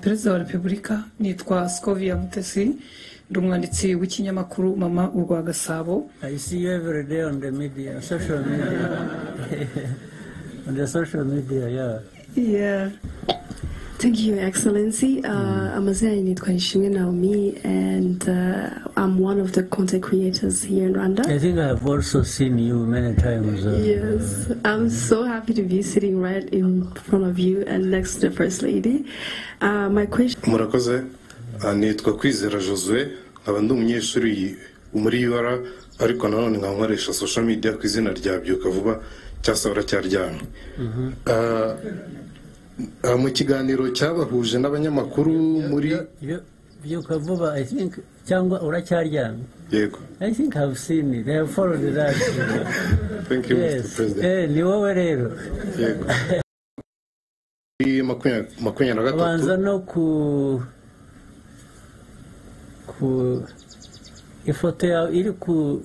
perezida wa repubulika nitwa scoviya mutesi ndi umwanditsi w'ikinyamakuru mama urwa gasabo I see you every day on the media, social media. on the social media, yeah. Yeah. Thank you, Your Excellency. Uh, Amazia Initwa Ishimwe Naomi, and uh, I'm one of the content creators here in Rwanda. I think I have also seen you many times. uh, Yes, I'm so happy to be sitting right in front of you and next to the First Lady. Uh, my question murakoze Ah, nitwa kwizera josue nkaba ndi umunyeshuri muri UR ariko nanone nkaba nkoresha social media ku izina rya byuka vuba cyangwa se baracyaryamye Ah, ah, mu kiganiro cyabahuje n'abanyamakuru muri You, you Kabuba, I think, Changwa Uracharyan. yego I think I've seen it. I have followed that. thank you mr yes. president Eh, ni wowe rero. yego Muri makumya- makumyabiri na gatatu abanza no ku ku ifoto yawe iri ku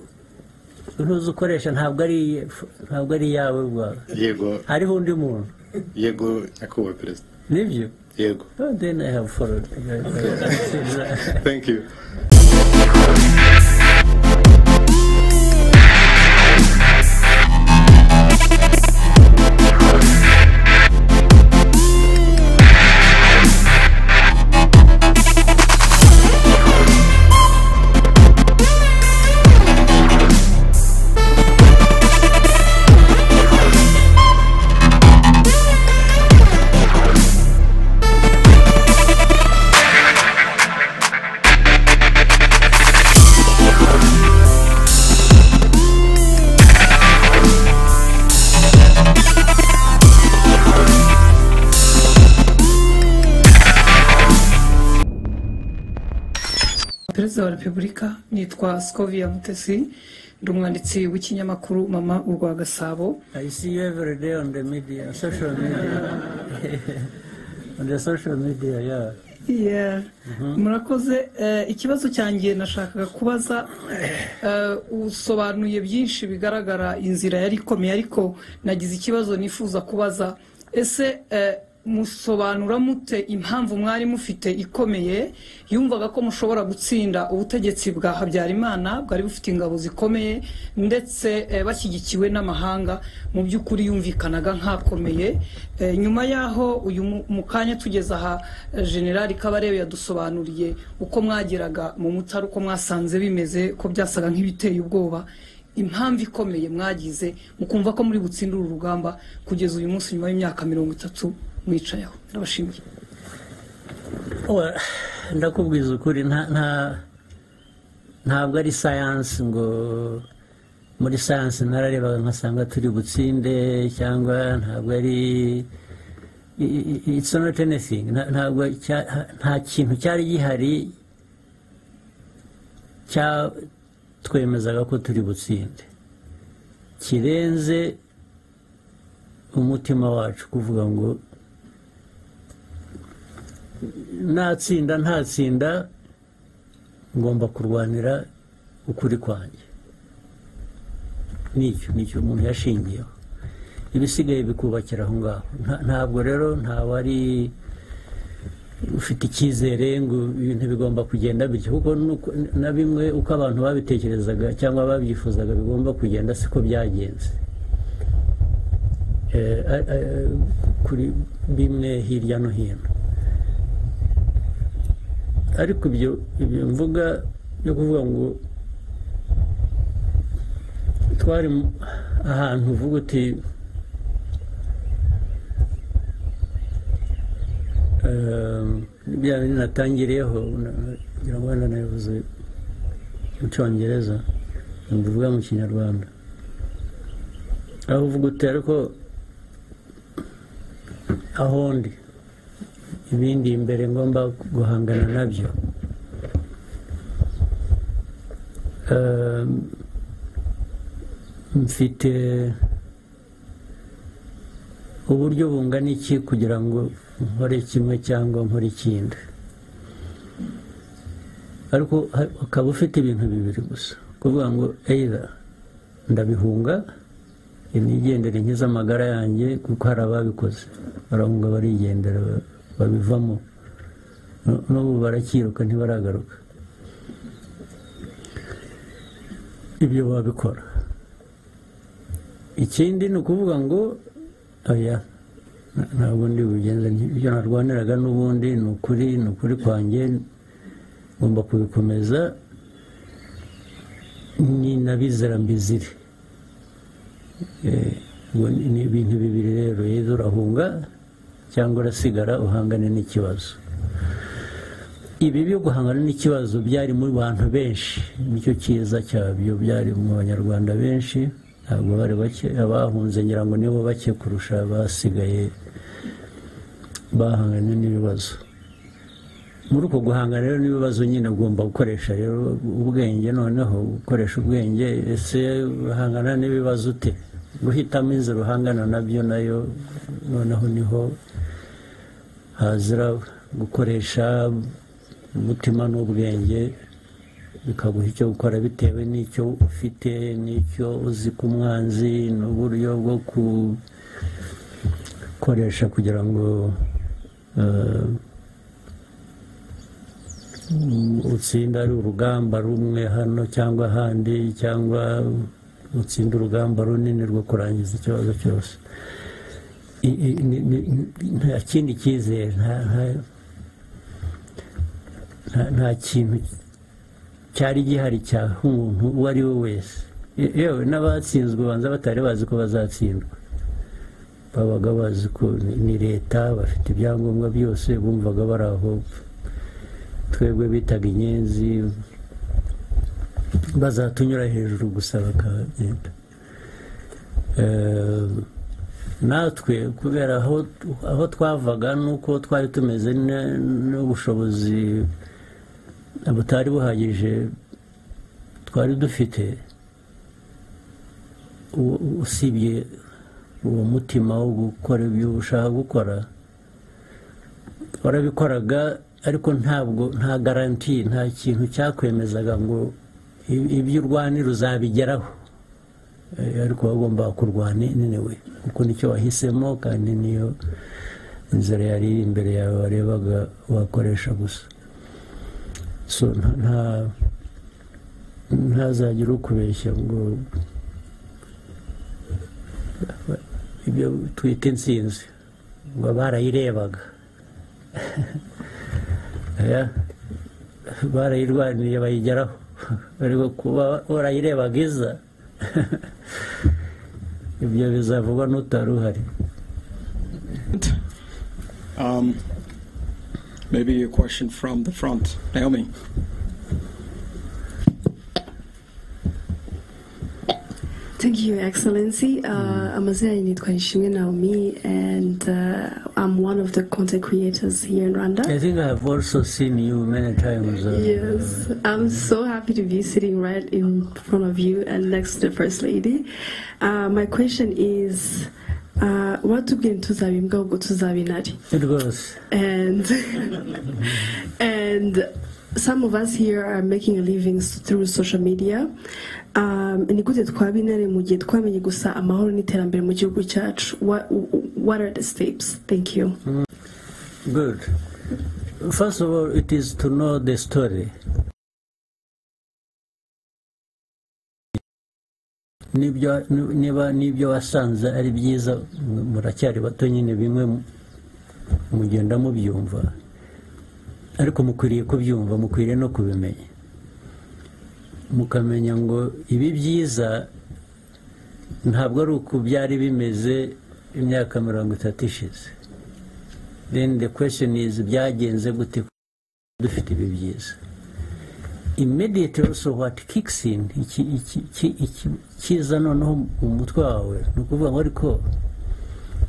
ntuzi ukoresha ntabwo ari iye- ntabwo ari iyawe bwawe yego hariho undi muntu yego nyakubahwa perezida nibyo yego Oh, then I have followed. thank you perezida wa repubulika nitwa scoviya mutesi ndi umwanditsi w'ikinyamakuru mama urwa gasabo I see you every day on the media, social media. on the social media, yeah. Yeah. murakoze Eh, ikibazo cyanjye nashakaga kubaza eh, usobanuye byinshi bigaragara inzira yari ikomeye ariko nagize ikibazo nifuza kubaza ese eh, musobanura mute impamvu mwari mufite ikomeye yumvaga ko mushobora gutsinda ubutegetsi bwa habyarimana bwari bufite ingabo zikomeye ndetse eh, bashyigikiwe n'amahanga mu by'ukuri yumvikanaga nk'akomeye Eh, nyuma y'aho uyu mu- mu kanya tugeze aha eh, generali kabarebe yadusobanuriye uko mwageraga mu mutara uko mwasanze bimeze ko byasaga nk'ibiteye ubwoba impamvu ikomeye mwagize mukumva ko muri butsinde uru rugamba kugeza uyu munsi nyuma y'imyaka mirongo itatu mwicayeho ndabashimiye Well, ndakubwiza ukuri nta nta- ntabwo ari sayansi ngo muri sayansi nararebaga nkasanga turi butsinde cyangwa ntabwo ari i- i- i- it's not anything Nta- ntabwo cya- nta kintu cyari gihari cya- twemezaga ko turi butsinde kirenze umutima wacu kuvuga ngo natsinda ntatsinda ngomba kurwanira ukuri kwanjye nicyo nicyo umuntu yashingiyeho ibisigaye bikubakira aho ngaho Nta- ntabwo rero ntawe ari ufite icyizere ngo ibintu bigomba kugenda bityo kuko nuko- na bimwe uko abantu babitekerezaga cyangwa babyifuzaga bigomba kugenda siko byagenze Eh, a- a- kuri bimwe hirya no hino ariko ibyo ibyo mvuga byo kuvuga ngo twari mu- ahantu uvuga uti ehm, bya bindi natangiriyeho na- ngira ngo wenda nabivuze mu cyongereza mbivuga mu kinyarwanda aho uvuga uti ariko aho ndi ibindi imbere ngomba guhangana nabyo Ehm, mfite uburyo bungana iki kugira ngo nkore kimwe cyangwa nkore ikindi ariko ha- ukaba ufite ibintu bibiri gusa kuvuga ngo either ndabihunga imigendere nkiza amagara yanjye kuko hari ababikoze barahunga barigendera babivamo Nu- n'ubu barakiruka ntibaragaruka ibyo babikora ikindi ni ukuvuga ngo oya nta- ntabwo ndi bugenze nti- ibyo narwaniraga n'ubundi ni ukuri ni ukuri kwanjye ngomba kubikomeza ni n'abizera mbizire Eh, ubwo ni ni ibintu bibiri rero yezu urahunga cyangwa urasigara uhangane n'ikibazo ibi byo guhangana n'ikibazo byari mu bantu benshi nicyo cyiza cyabyo byari mu banyarwanda benshi ntabwo bari bake abahunze ngira ngo nibo bake kurusha abasigaye bahanganye n'ibibazo muri uko guhangana rero n'ibibazo nyine ugomba gukoresha rero ubwenge noneho gukoresha ubwenge ese uhangana n'ibibazo ute guhitamo inzira uhangana nabyo nayo noneho niho hazira gukoresha umutima n'ubwenge bikaguha icyo gukora bitewe n'icyo ufite n'icyo uzi ku mwanzi n'uburyo bwo gukoresha kugira ngo eh, utsinda ari urugamba rumwe hano cyangwa ahandi cyangwa utsinda urugamba runini rwo kurangiza ikibazo cyose I- i- ni- ni- nta kindi cyizere nta- nta- nta- nta kintu cyari gihari cya umuntu uwo ari we wese Ye- yewe n'abatsinzwe ubanza batari bazi ko bazatsindwa babaga bazi ko ni- ni leta bafite ibyangombwa byose bumvaga bari aho twebwe bitaga inyenzi bazatunyura hejuru gusa bakagenda Eh, natwe kubera aho aho twavaga n'uko twari tumeze ne- n'ubushobozi butari buhagije twari dufite u- usibye uwo mutima wo gukora ibyo ushaka gukora warabikoraga ariko ntabwo nta garanti nta kintu cyakwemezaga ngo i- ibyo urwanira uzabigeraho Eh, ariko wagomba kurwana niwe kuko nicyo wahisemo kandi niyo inzira yari iri imbere yawe warebaga wakoresha gusa so nta- nta ntazagire ukubeshya ngo ibyo twita insinzi ngo barayirebaga Oya, barayirwaniye bayigeraho ariko kuba warayirebaga iza ibyo bizavugwa n'utari uhari Um, maybe a question from the front. Naomi. Thank you, Your Excellency. Uh, Amazia Nitwa Nshimwe Naomi, and uh, I'm one of the content creators here in Rwanda. I think I have also seen you many times uh, Yes, I'm so happy to be sitting right in front of you and next to the First Lady. Uh, my question is uh, what took them to Zabimga to Zabinati? rwose and and some of us here are making a living s- through social media um, ni gute twaba intare mu gihe twamenye gusa amahoro n'iterambere mu gihugu cyacu what, what are the steps thank you Good. First of all, it is to know the story. Nibyo- ni- Niba n'ibyo wasanze ari byiza mu- muracyari bato nyine bimwe mu- mugenda mubyumva ariko mukwiriye kubyumva mukwiriye no kubimenya mukamenya ngo ibi byiza ntabwo ari uku byari bimeze imyaka mirongo itatu ishize then the question is byagenze gute dufite ibi byiza immediately also what kicks in iki- iki- iki- iki- ikiza noneho mu mutwe wawe ni ukuvuga ngo ariko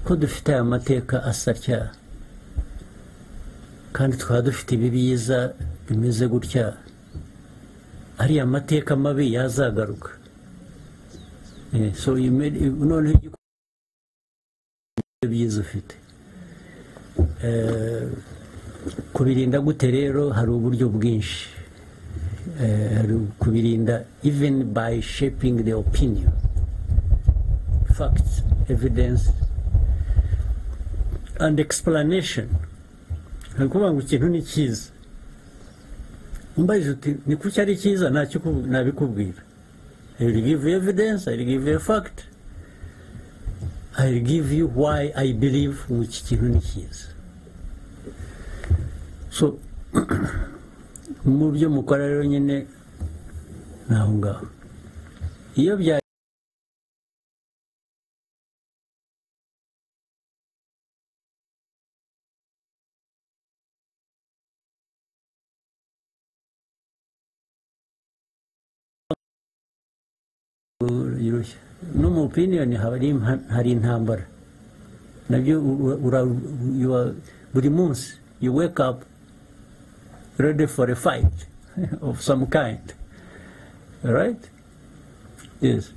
ko dufite aya mateka asa atya kandi twaba dufite ibi byiza bimeze gutya ariya mateka mabi yazagaruka Eh, so you made- noneho igikora byiza ufite Eh, kubirinda gute rero hari uburyo bwinshi Eh, hari kubirinda even by shaping the opinion facts evidence and explanation ni ukuvuga ngo ikintu ni cyiza umbajije uti ni kuki ari cyiza ntacyo uku- nabikubwira I will give you evidence, I will give you a fact, I will give you why I believe ngo iki kintu ni cyiza so mu byo mukora rero nyine ni aho ngaho iyo bya yoroshye no mu opiniyoni haba ari impa- hari intambara nabyo ura- ura- you are- buri munsi you wake up ready for a fight of some kind right yes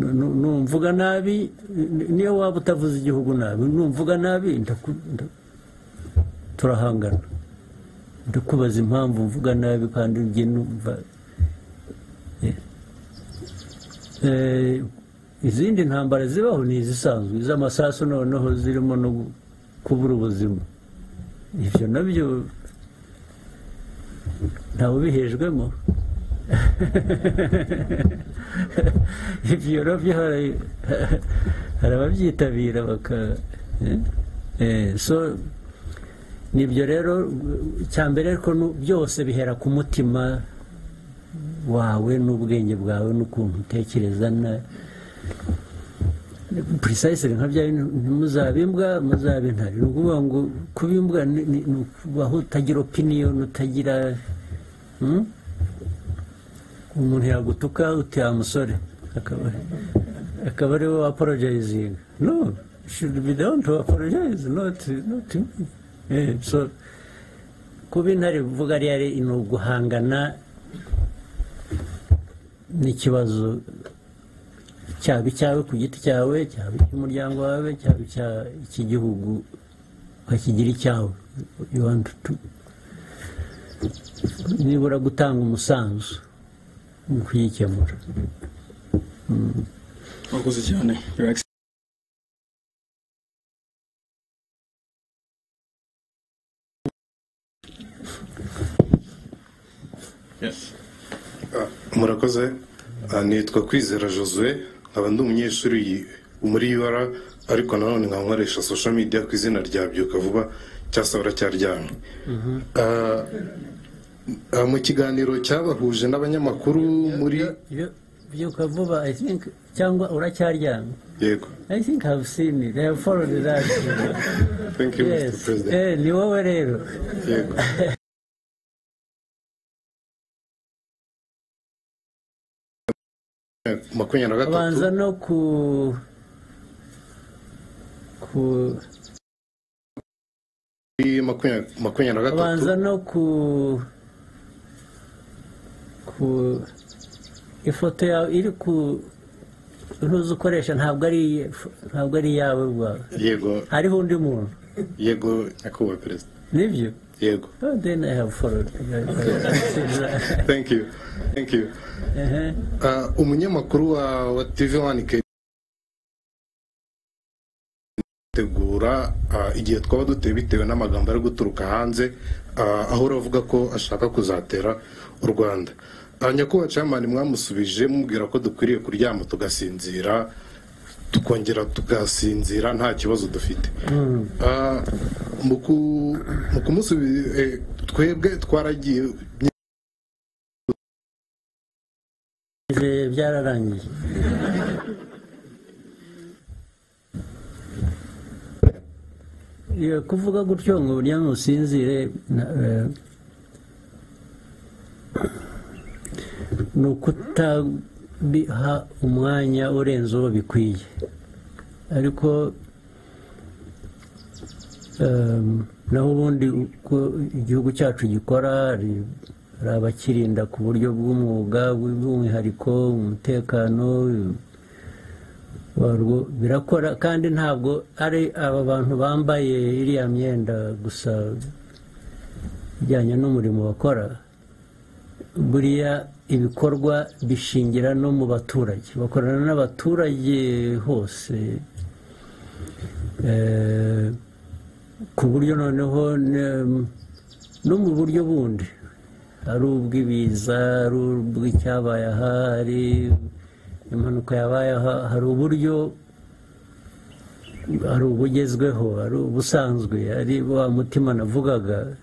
Nu- nu- numvuga nabi ni- niyo waba utavuze igihugu nabi numvuga nabi ndaku- nda- turahangana ndakubaza impamvu mvuga nabi kandi ujye numva Yes. Eh, izindi ntambara zibaho ni izisanzwe iz'amasasu noneho zirimo no kubura ubuzima ibyo nabyo ntawe ubihejwemo ibyo nabyo hari hari ababyitabira baka eh? Eh, so nibyo rero icyambere ariko nu- byose bihera ku mutima wawe n'ubwenge bwawe n'ukuntu utekereza na purisayisire nka bya bintu muzaba imbwa muzaba intare ni ukuvuga ngo kuba imbwa ni- ni ni ukubaho utagira opiniyoni utagira hmm? umuntu yagutuka uti ya musore akaba akaba ariwe aporojayizinga no should be down to apologize not not me. Eh, so kuba intare vuga ari ari ni uguhangana n'ikibazo cyaba icyawe ku giti cyawe cyaba icy'umuryango wawe cyaba icya icy'igihugu ukakigira icyawe You want to- nibura gutanga umusanzu mu kuyikemura Mwakoze cyane, Your Excellency. Yes. murakoze Ah, nitwa kwizera josue nkaba ndi umunyeshuri yi- muri ur ariko nanone nkaba nkoresha social media ku izina rya byuka vuba cyasabura cyararyamye Ah, ah, mu kiganiro cyabahuje n'abanyamakuru muri Byo- byuka vuba I think cyangwa uracyaryamye yego I think I have seen it I have followed that thank you mr yes president eh ni wowe rero yego makumyabiri na gatatu abanza no ku ku makumyabiri makumyabiri na gatatu abanza no ku ku ifoto yawe iri ku ntuzi ukoresha ntabwo ari iy- ntabwo ari iyawe rwawe yego hariho undi muntu yego nyakubahwa perezida nibyo yego oh, then I have followed thank you thank you Ehe. Ah, umunyamakuru wa, wa tv one k tegura ah, igihe twaba duteye bitewe n'amagambo ari guturuka hanze ah, aho uravuga ko ashaka kuzatera u rwanda Ah, nyakubahwa camani mwamusubije mubwira ko dukwiriye kuryama tugasinzira tukongera tugasinzira nta kibazo dufite Ah, mu ku- mu kumusubiza eh, twebwe twaragiye Ibihe byararangiye Iyo kuvuga gutyo ngo uryame usinzire na- eh, ni ukutabiha umwanya urenze uwo bikwiye ariko em, naho ubundi uko igihugu cyacu gikora hari hari abakirinda ku buryo bw'umwuga bw'umwihariko umutekano warwo birakora kandi ntabwo ari aba bantu bambaye iriya myenda gusa ijyanye n'umurimo bakora buriya ibikorwa bishingira no mu baturage bakorana n'abaturage hose Eh, ku buryo noneho ne- no mu buryo bundi ari ubw'ibiza ari ubw'icyabaye aha ari impanuka yabaye aha hari uburyo hari ubugezweho hari ubusanzwe ari wa mutima navugaga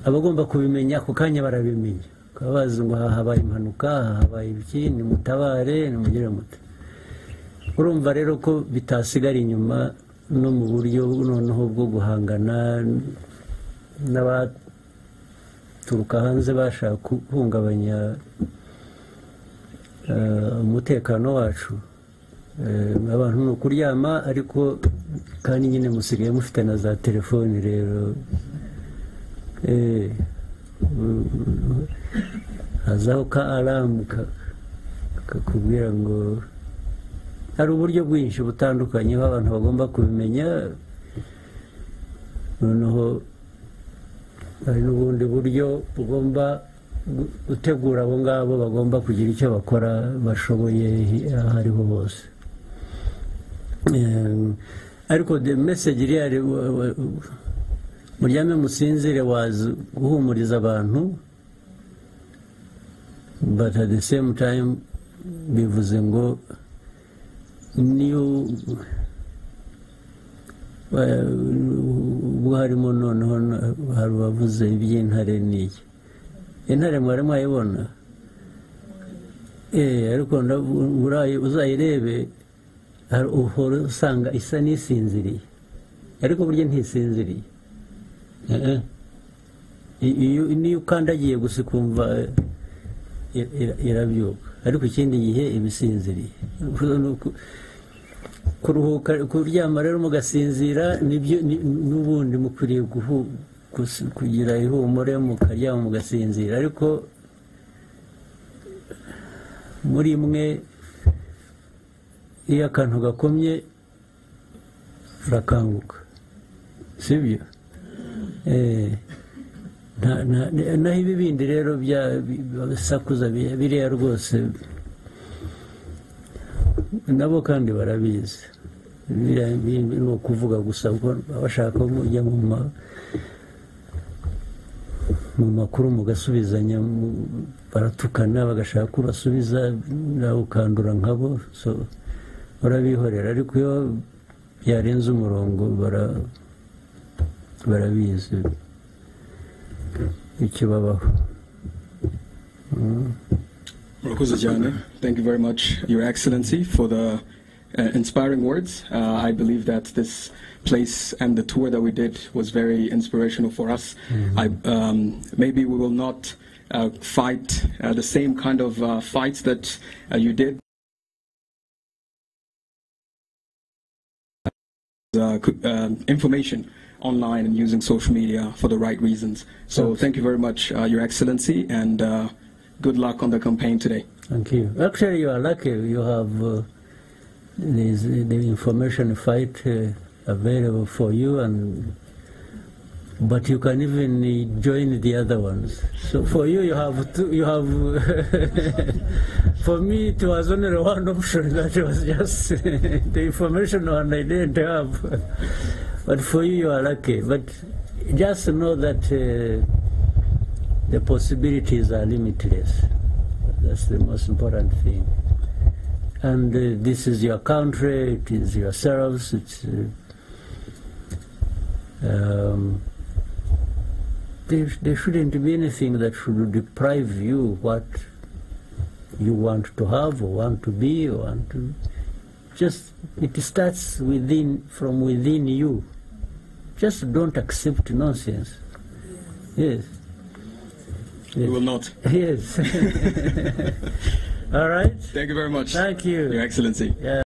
abagomba kubimenya ako kanya barabimenya bakaba bazi ngo aha habaye impanuka aha habaye iki nimutabare nimugire muti urumva rero ko bitasigara inyuma no mu buryo noneho bwo guhangana n'abaturuka hanze bashaka guhungabanya eh, umutekano wacu Eh, abantu ni ukuryama ariko kandi nyine musigaye mufite na za telefoni rero Eh, mm, hazaho ka aramu ka- kakubwira ngo hari uburyo bwinshi butandukanye aho abantu bagomba kubimenya noneho hari n'ubundi buryo bugomba gu- gutegura abo ngabo bagomba kugira icyo bakora bashoboye aho ariho hose Eh, ariko the message real wa- wa- muryame musinzire wazi guhumuriza abantu but at the same time bivuze ngo niyo eh, ubwo harimo noneho na- hari uwavuze iby'intare n'iyi intare mwari mwayibona eh ariko ndavu- urayi- uzayirebe hari uhora usanga isa n'isinziriye ariko burya ntisinziriye Eh, eh. iyo niyo ukandagiye gusa ukumva eh, ira- ira- irabyuka ariko ikindi gihe iba isinziriye Ni uku- kuruhuka kuryama rero mugasinzira nibyo ni- n'ubundi mukwiriye guhu- gusi- kugira ihumure mukaryama mugasinzira ariko muri mwe iyo akantu gakomye urakanguka sibyo Eh, nta- nta- naho ibi bindi rero bya bisakuza biriya rwose nabo kandi barabizi biriya bindi ni ukuvuga gusa kuko bashaka kujya mu ma- mu makuru mugasubizanya mu- baratukana bagashaka ko ubasubiza nawe ukandura nkabo so barabihorera ariko iyo byarenze umurongo bara barabizi ikibabaho Murakoze cyane. Thank you very much, Your Excellency, for the uh, inspiring words. Uh, I believe that this place and the tour that we did was very inspirational for us. I, um, maybe we will not uh, fight uh, the same kind of uh, fights that uh, you did. Uh, c- um, information online and using social media for the right reasons. So, thank you very much, uh, Your Excellency, and uh, good luck on the campaign today. thank you actually you are lucky you have uh, this, the information fight uh, available for you and but you can even uh, join the other ones so for you you have two, you have for me it was only one option that was just the information one i didn't have but for you you are lucky but just know that uh, the possibilities are limitless. That's the most important thing. And uh, this is your country, it is yourselves, it's. Uh, um, there, there shouldn't be anything that should deprive you what you want to have or want to be or want to. Just, it starts within, from within you. Just don't accept nonsense. Yes. We will not. Yes. All right. Thank you very much, Thank Your you. Excellency.